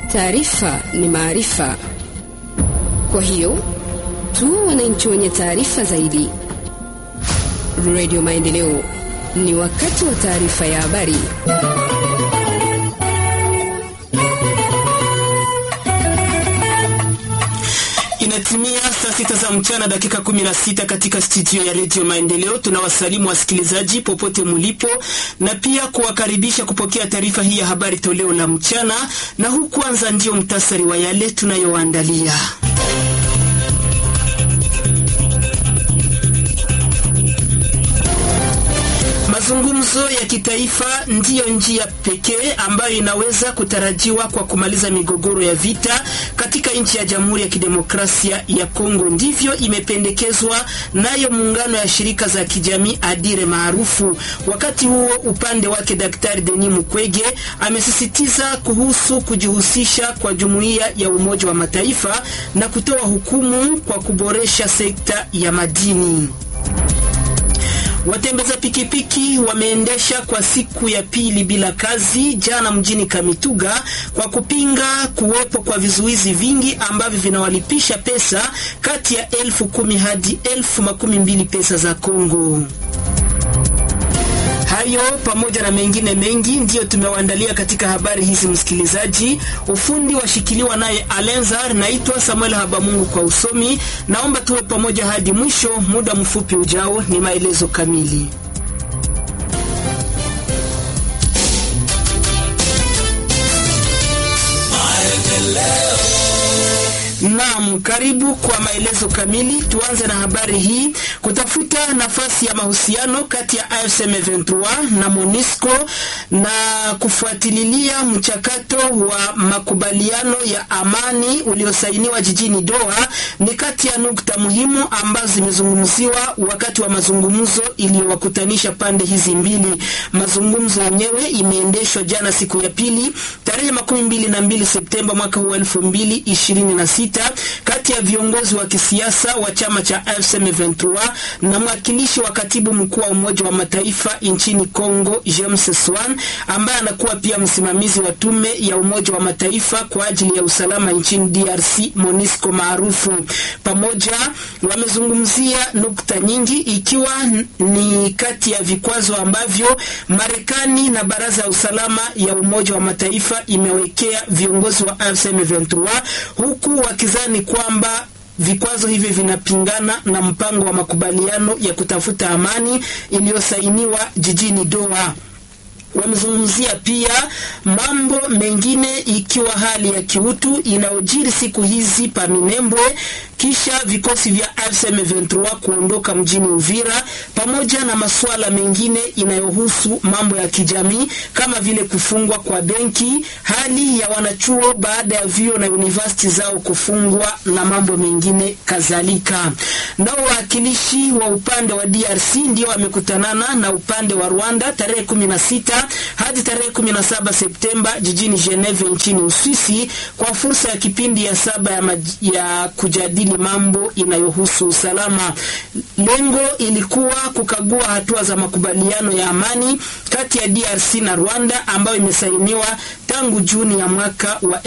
Taarifa ni maarifa, kwa hiyo tu wananchi wenye taarifa zaidi. Radio Maendeleo, ni wakati wa taarifa ya habari. Inatimia saa sita za mchana dakika 16 katika studio ya redio Maendeleo. Tunawasalimu wasikilizaji popote mulipo, na pia kuwakaribisha kupokea taarifa hii ya habari toleo la mchana, na huu kwanza ndio mtasari wa yale tunayoandalia. Mazungumzo ya kitaifa ndiyo njia pekee ambayo inaweza kutarajiwa kwa kumaliza migogoro ya vita katika nchi ya Jamhuri ya Kidemokrasia ya Kongo. Ndivyo imependekezwa nayo muungano ya shirika za kijamii Adire maarufu. Wakati huo upande wake Daktari Denis Mukwege amesisitiza kuhusu kujihusisha kwa jumuiya ya Umoja wa Mataifa na kutoa hukumu kwa kuboresha sekta ya madini. Watembeza pikipiki wameendesha kwa siku ya pili bila kazi jana mjini Kamituga kwa kupinga kuwepo kwa vizuizi vingi ambavyo vinawalipisha pesa kati ya elfu kumi hadi elfu makumi mbili pesa za Kongo. Hayo pamoja na mengine mengi ndiyo tumewaandalia katika habari hizi, msikilizaji. Ufundi washikiliwa naye Alenzar. Naitwa Samuel Habamungu kwa usomi. Naomba tuwe pamoja hadi mwisho. Muda mfupi ujao ni maelezo kamili. Naam, karibu kwa maelezo kamili. Tuanze na habari hii. Kutafuta nafasi ya mahusiano kati ya AFC M23 na MONUSCO na kufuatilia mchakato wa makubaliano ya amani uliosainiwa jijini Doha ni kati ya nukta muhimu ambazo zimezungumziwa wakati wa mazungumzo iliyowakutanisha pande hizi mbili. Mazungumzo yenyewe imeendeshwa jana siku ya pili tarehe makumi mbili na mbili Septemba mwaka huu elfu mbili ishirini na sita kati ya viongozi wa kisiasa wa chama cha AFC M23 na mwakilishi wa katibu mkuu wa Umoja wa Mataifa nchini Kongo James Swan, ambaye anakuwa pia msimamizi wa tume ya Umoja wa Mataifa kwa ajili ya usalama nchini DRC MONUSCO maarufu. Pamoja wamezungumzia nukta nyingi, ikiwa ni kati ya vikwazo ambavyo Marekani na Baraza ya Usalama ya Umoja wa Mataifa imewekea viongozi wa AFC M23 huku wakizani kwamba vikwazo hivi vinapingana na mpango wa makubaliano ya kutafuta amani iliyosainiwa jijini Doha. Wamezungumzia pia mambo mengine ikiwa hali ya kiutu inayojiri siku hizi pa Minembwe kisha vikosi vya AFC M23 kuondoka mjini Uvira, pamoja na masuala mengine inayohusu mambo ya kijamii kama vile kufungwa kwa benki, hali ya wanachuo baada ya vyuo na university zao kufungwa na mambo mengine kadhalika. Nao wawakilishi wa upande wa DRC ndio wamekutanana na upande wa Rwanda tarehe 16 hadi tarehe 17 Septemba jijini Geneve nchini Uswisi kwa fursa ya kipindi ya saba ya, ya kujadili mambo inayohusu usalama. Lengo ilikuwa kukagua hatua za makubaliano ya amani kati ya DRC na Rwanda ambayo imesainiwa tangu Juni ya mwaka wa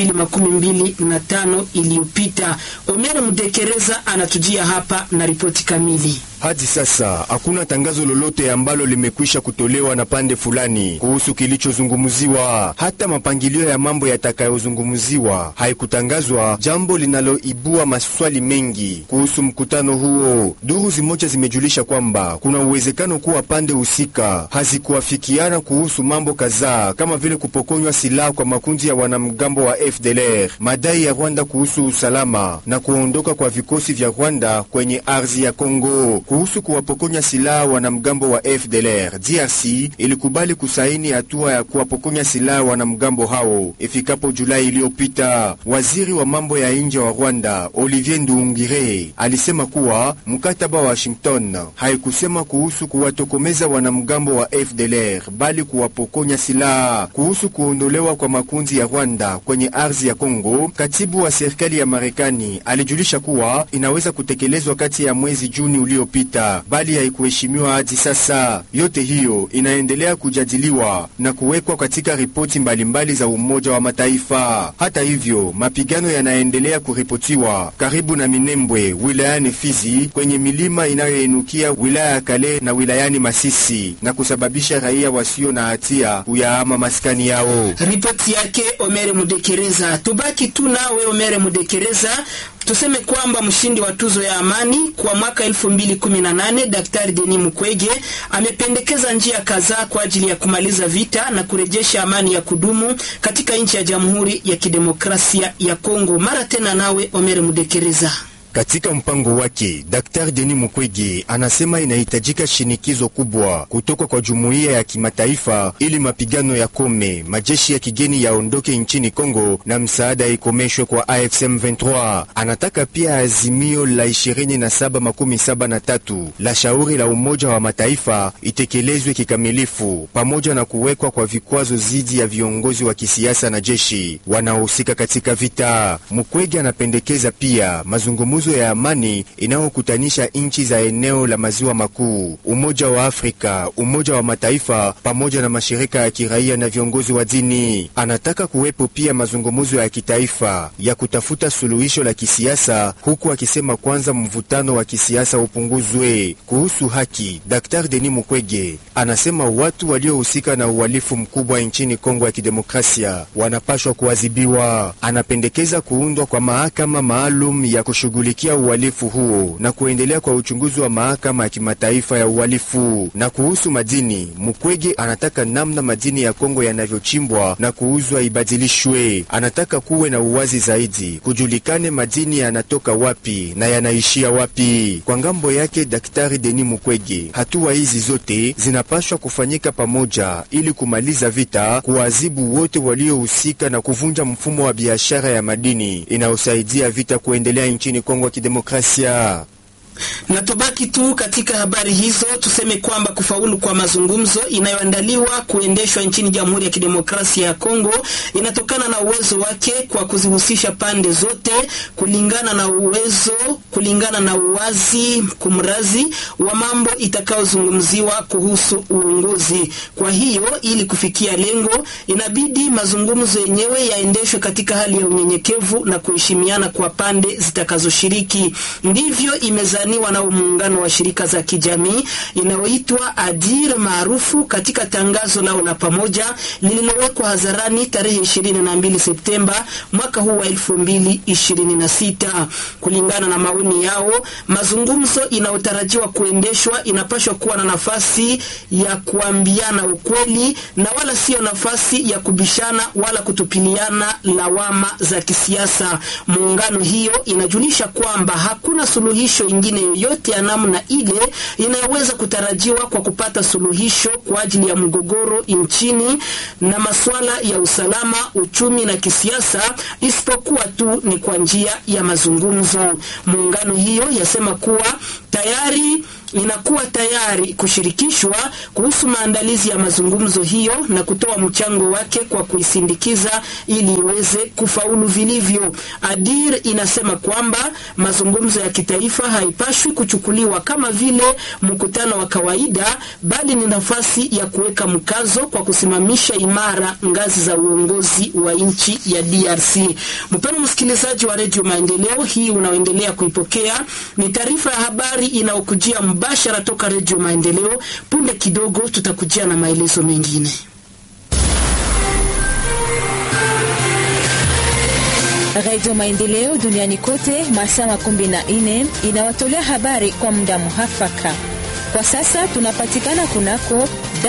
2025 iliyopita. Omer Mdekereza anatujia hapa na ripoti kamili. Hadi sasa hakuna tangazo lolote ambalo limekwisha kutolewa na pande fulani kuhusu kilichozungumziwa. Hata mapangilio ya mambo yatakayozungumziwa haikutangazwa, jambo linaloibua maswali mengi kuhusu mkutano huo. Duru zimoja zimejulisha kwamba kuna uwezekano kuwa pande husika hazikuafikiana kuhusu mambo kadhaa kama vile kupokonywa silaha kwa makundi ya wanamgambo wa FDLR, madai ya Rwanda kuhusu usalama na kuondoka kwa vikosi vya Rwanda kwenye ardhi ya Kongo. Kuhusu kuwapokonya silaha wanamgambo wa FDLR, DRC ilikubali kusaini hatua ya kuwapokonya silaha wanamgambo hao ifikapo Julai iliyopita. Waziri wa mambo ya nje wa Rwanda Olivier Nduhungire alisema kuwa mkataba wa Washington haikusema kuhusu kuwatokomeza wanamgambo wa FDLR bali kuwapokonya silaha. Kuhusu kuondoka kuondolewa kwa makundi ya Rwanda kwenye ardhi ya Kongo, katibu wa serikali ya Marekani alijulisha kuwa inaweza kutekelezwa kati ya mwezi Juni uliopita, bali haikuheshimiwa hadi sasa. Yote hiyo inaendelea kujadiliwa na kuwekwa katika ripoti mbalimbali za Umoja wa Mataifa. Hata hivyo, mapigano yanaendelea kuripotiwa karibu na Minembwe wilayani Fizi, kwenye milima inayoinukia wilaya ya Kale na wilayani Masisi na kusababisha raia wasio na hatia kuyahama maskani yao. Ripoti yake Omere Mudekereza. Tubaki tu nawe Omere Mudekereza, tuseme kwamba mshindi wa tuzo ya amani kwa mwaka 2018 Daktari Denis Mukwege amependekeza njia kadhaa kwa ajili ya kumaliza vita na kurejesha amani ya kudumu katika nchi ya Jamhuri ya Kidemokrasia ya Kongo. Mara tena nawe Omere Mudekereza. Katika mpango wake Daktari Denis Mukwege anasema inahitajika shinikizo kubwa kutoka kwa jumuiya ya kimataifa ili mapigano yakome, majeshi ya kigeni yaondoke nchini Kongo na msaada ikomeshwe kwa AFC M23. Anataka pia azimio la 2773 la shauri la Umoja wa Mataifa itekelezwe kikamilifu, pamoja na kuwekwa kwa vikwazo dhidi ya viongozi wa kisiasa na jeshi wanaohusika katika vita. Mukwege anapendekeza pia mazungumzo ya amani inayokutanisha nchi za eneo la maziwa makuu, Umoja wa Afrika, Umoja wa Mataifa pamoja na mashirika ya kiraia na viongozi wa dini. Anataka kuwepo pia mazungumzo ya kitaifa ya kutafuta suluhisho la kisiasa, huku akisema kwanza mvutano wa kisiasa upunguzwe. Kuhusu haki, Daktari Denis Mukwege anasema watu waliohusika na uhalifu mkubwa nchini Kongo ya Kidemokrasia wanapashwa kuadhibiwa. Anapendekeza kuundwa kwa mahakama maalum ya kushughulika kushughulikia uhalifu huo na kuendelea kwa uchunguzi wa mahakama ya kimataifa ya uhalifu. Na kuhusu madini, Mukwege anataka namna madini ya Kongo yanavyochimbwa na kuuzwa ibadilishwe. Anataka kuwe na uwazi zaidi, kujulikane madini yanatoka wapi na yanaishia wapi. Kwa ngambo yake, Daktari Denis Mukwege, hatua hizi zote zinapaswa kufanyika pamoja ili kumaliza vita, kuwaadhibu wote waliohusika na kuvunja mfumo wa biashara ya madini inayosaidia vita kuendelea nchini Kongo ya Kidemokrasia. Na tubaki tu katika habari hizo, tuseme kwamba kufaulu kwa mazungumzo inayoandaliwa kuendeshwa nchini Jamhuri ya Kidemokrasia ya Kongo inatokana na uwezo wake kwa kuzihusisha pande zote kulingana na uwezo, kulingana na uwazi kumrazi wa mambo itakayozungumziwa kuhusu uongozi. Kwa hiyo, ili kufikia lengo, inabidi mazungumzo yenyewe yaendeshwe katika hali ya unyenyekevu na kuheshimiana kwa pande zitakazoshiriki. Ndivyo imezaniwa na muungano wa shirika za kijamii inayoitwa Adir maarufu katika tangazo lao la pamoja lililowekwa hadharani tarehe 22 Septemba mwaka huu wa 2026. Kulingana na maoni yao, mazungumzo inayotarajiwa kuendeshwa inapaswa kuwa na nafasi ya kuambiana ukweli na wala sio nafasi ya kubishana wala kutupiliana lawama za kisiasa. Muungano hiyo inajulisha kwamba hakuna suluhisho ingine yoyote ya namna ile inayoweza kutarajiwa kwa kupata suluhisho kwa ajili ya mgogoro nchini na masuala ya usalama, uchumi na kisiasa, isipokuwa tu ni kwa njia ya mazungumzo. Muungano hiyo yasema kuwa tayari inakuwa tayari kushirikishwa kuhusu maandalizi ya mazungumzo hiyo na kutoa mchango wake kwa kuisindikiza ili iweze kufaulu vilivyo. Adir inasema kwamba mazungumzo ya kitaifa haipashwi kuchukuliwa kama vile mkutano wa kawaida, bali ni nafasi ya kuweka mkazo kwa kusimamisha imara ngazi za uongozi wa nchi ya DRC. Mpendwa msikilizaji wa Radio Maendeleo, hii unaoendelea kuipokea ni taarifa ya habari inayokujia mubashara toka Redio Maendeleo. Punde kidogo tutakujia na maelezo mengine. Redio Maendeleo duniani kote masaa makumi na nne inawatolea habari kwa muda muhafaka. Kwa sasa tunapatikana kunako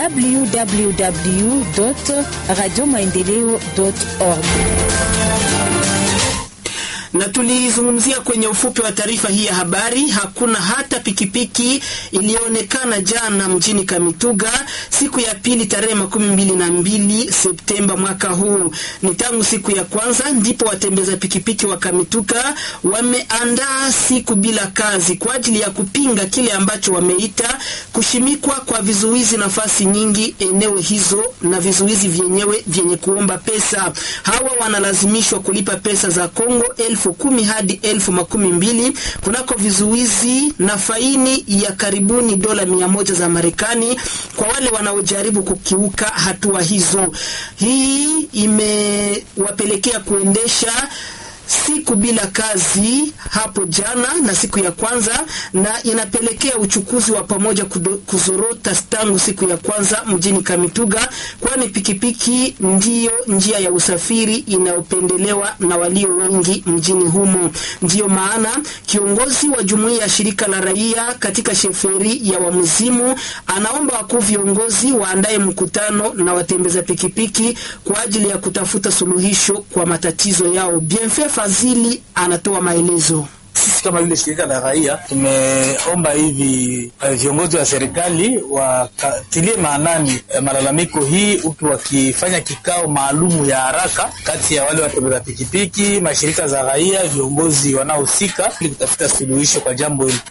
www radio maendeleo org na tulizungumzia kwenye ufupi wa taarifa hii ya habari. Hakuna hata pikipiki iliyoonekana jana mjini Kamituga siku ya pili tarehe makumi mbili na mbili Septemba mwaka huu. Ni tangu siku ya kwanza ndipo watembeza pikipiki wa Kamituga wameandaa siku bila kazi kwa ajili ya kupinga kile ambacho wameita kushimikwa kwa vizuizi nafasi nyingi eneo hizo na vizuizi vyenyewe vyenye kuomba pesa. Hawa wanalazimishwa kulipa pesa za Kongo elfu kumi hadi elfu makumi mbili kunako vizuizi na faini ya karibuni dola mia moja za Marekani kwa wale wanaojaribu kukiuka hatua hizo. Hii imewapelekea kuendesha siku bila kazi hapo jana na siku ya kwanza, na inapelekea uchukuzi wa pamoja kuzorota tangu siku ya kwanza mjini Kamituga, kwani pikipiki ndiyo njia ya usafiri inayopendelewa na walio wengi mjini humo. Ndiyo maana kiongozi wa jumuiya ya shirika la raia katika sheferi ya Wamuzimu anaomba wakuu viongozi waandaye mkutano na watembeza pikipiki kwa ajili ya kutafuta suluhisho kwa matatizo yao. Bienfait Fazili anatoa maelezo. Sisi kama vile shirika la raia tumeomba hivi uh, viongozi wa serikali wakatilie maanani uh, malalamiko hii, huku wakifanya kikao maalumu ya haraka kati ya wale watembeza pikipiki, mashirika za raia, viongozi wanaohusika ili kutafuta suluhisho kwa jambo hili.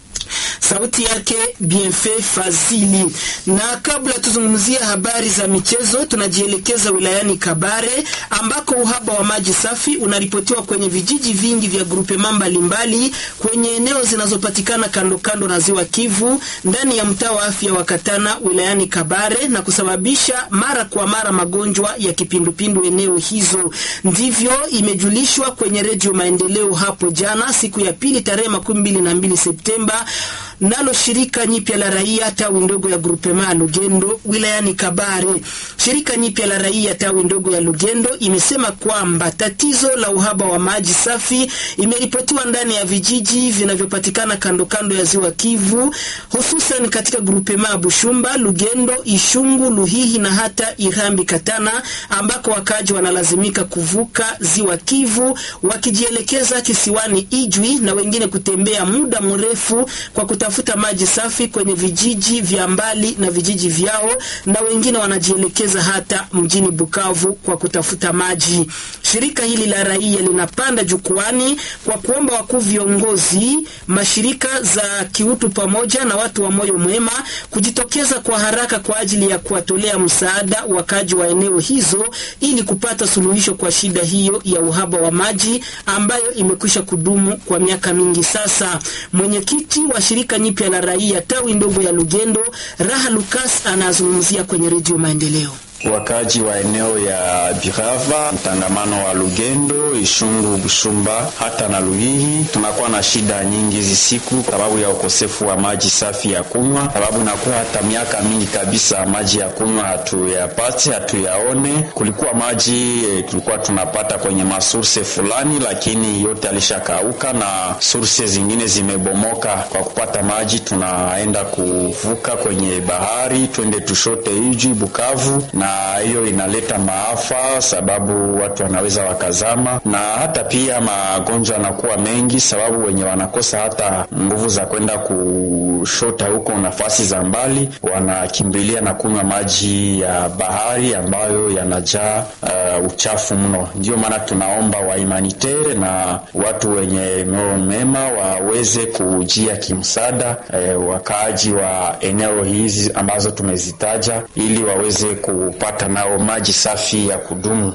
Sauti yake Bienfait Fazili. Na kabla tuzungumzie habari za michezo, tunajielekeza wilayani Kabare ambako uhaba wa maji safi unaripotiwa kwenye vijiji vingi vya grupema mbalimbali kwenye eneo zinazopatikana kando kando na ziwa Kivu ndani ya mtaa wa afya wa Katana wilayani Kabare na kusababisha mara kwa mara magonjwa ya kipindupindu eneo hizo. Ndivyo imejulishwa kwenye Redio Maendeleo hapo jana siku ya pili tarehe makumi mbili na mbili Septemba nalo shirika nyipya la raia tawi ndogo ya grupema Lugendo wilayani Kabare. Shirika nyipya la raia tawi ndogo ya Lugendo imesema kwamba tatizo la uhaba wa maji safi imeripotiwa ndani ya vijiji vinavyopatikana kando kando ya ziwa Kivu, hususan katika grupema Bushumba, Lugendo, Ishungu, Luhihi na hata Irambi Katana, ambako wakaji wanalazimika kuvuka ziwa Kivu wakijielekeza kisiwani Ijwi na wengine kutembea muda mrefu kwa kutafuta maji safi kwenye vijiji vya mbali na vijiji vyao, na wengine wanajielekeza hata mjini Bukavu kwa kutafuta maji. Shirika hili la raia linapanda jukwani kwa kuomba wakuu viongozi, mashirika za kiutu pamoja na watu wa moyo mwema kujitokeza kwa haraka kwa ajili ya kuwatolea msaada wakaji wa eneo hizo ili kupata suluhisho kwa shida hiyo ya uhaba wa maji ambayo imekwisha kudumu kwa miaka mingi sasa. Mwenyekiti wa shirika nyipya la raia tawi ndogo ya Lugendo, Raha Lukas anazungumzia kwenye Redio Maendeleo. Wakaji wa eneo ya Birava, mtangamano wa Lugendo, Ishungu, Bushumba hata na Luhihi, tunakuwa na shida nyingi hizi siku sababu ya ukosefu wa maji safi ya kunywa, sababu nakuwa hata miaka mingi kabisa maji ya kunywa hatuyapate, hatuyaone. Kulikuwa maji e, tulikuwa tunapata kwenye masurse fulani, lakini yote alishakauka na surse zingine zimebomoka. Kwa kupata maji tunaenda kuvuka kwenye bahari, twende tushote Ijwi, Bukavu na hiyo inaleta maafa, sababu watu wanaweza wakazama, na hata pia magonjwa yanakuwa mengi, sababu wenye wanakosa hata nguvu za kwenda kushota huko nafasi za mbali, wanakimbilia na kunywa maji ya bahari ambayo yanajaa uh, uchafu mno. Ndiyo maana tunaomba wahumanitere na watu wenye moyo mema waweze kujia kimsaada eh, wakaaji wa eneo hizi ambazo tumezitaja ili waweze ku pata nao maji safi ya kudumu.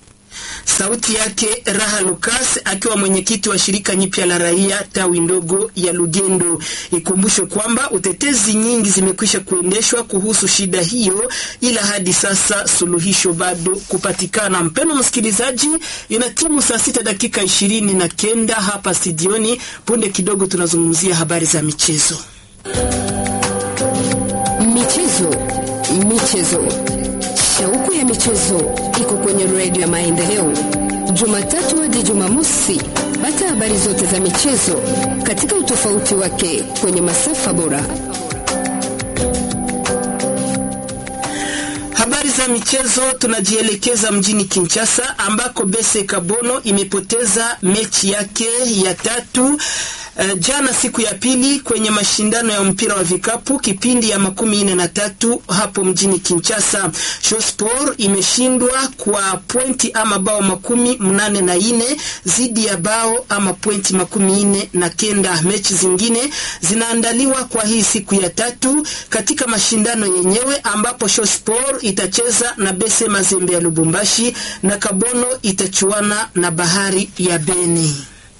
Sauti yake Raha Lukas akiwa mwenyekiti wa shirika nyipya la raia tawi ndogo ya Lugendo. Ikumbushwe kwamba utetezi nyingi zimekwisha kuendeshwa kuhusu shida hiyo, ila hadi sasa suluhisho bado kupatikana. Mpendwa msikilizaji, ina timu saa sita dakika ishirini na kenda hapa studioni. Punde kidogo tunazungumzia habari za michezo. Michezo, michezo Shauku ya michezo iko kwenye redio ya Maendeleo, Jumatatu hadi Jumamosi. Pata habari zote za michezo katika utofauti wake kwenye masafa bora. Habari za ya michezo tunajielekeza mjini Kinshasa ambako Bese Kabono imepoteza mechi yake ya tatu Uh, jana siku ya pili kwenye mashindano ya mpira wa vikapu kipindi ya makumi nne na tatu hapo mjini Kinshasa. Shospor imeshindwa kwa pointi ama bao makumi mnane na ine zidi ya bao ama pointi makumi nne na kenda. Mechi zingine zinaandaliwa kwa hii siku ya tatu katika mashindano yenyewe ambapo Shospor itacheza na Bese Mazembe ya Lubumbashi na Kabono itachuana na Bahari ya Beni.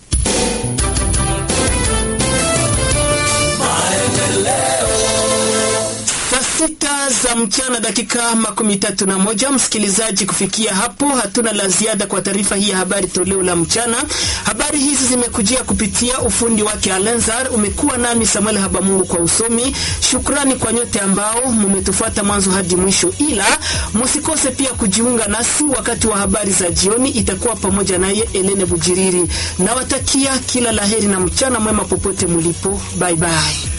sita za mchana dakika makumi tatu na moja. Msikilizaji, kufikia hapo hatuna la ziada kwa taarifa hii ya habari toleo la mchana. Habari hizi zimekujia kupitia ufundi wake Alenzar. Umekuwa nami Samuel Habamungu kwa usomi. Shukrani kwa nyote ambao mumetufuata mwanzo hadi mwisho, ila msikose pia kujiunga nasi wakati wa habari za jioni, itakuwa pamoja naye Elene Bujiriri. Nawatakia kila laheri na mchana mwema popote mulipo. Bye bye.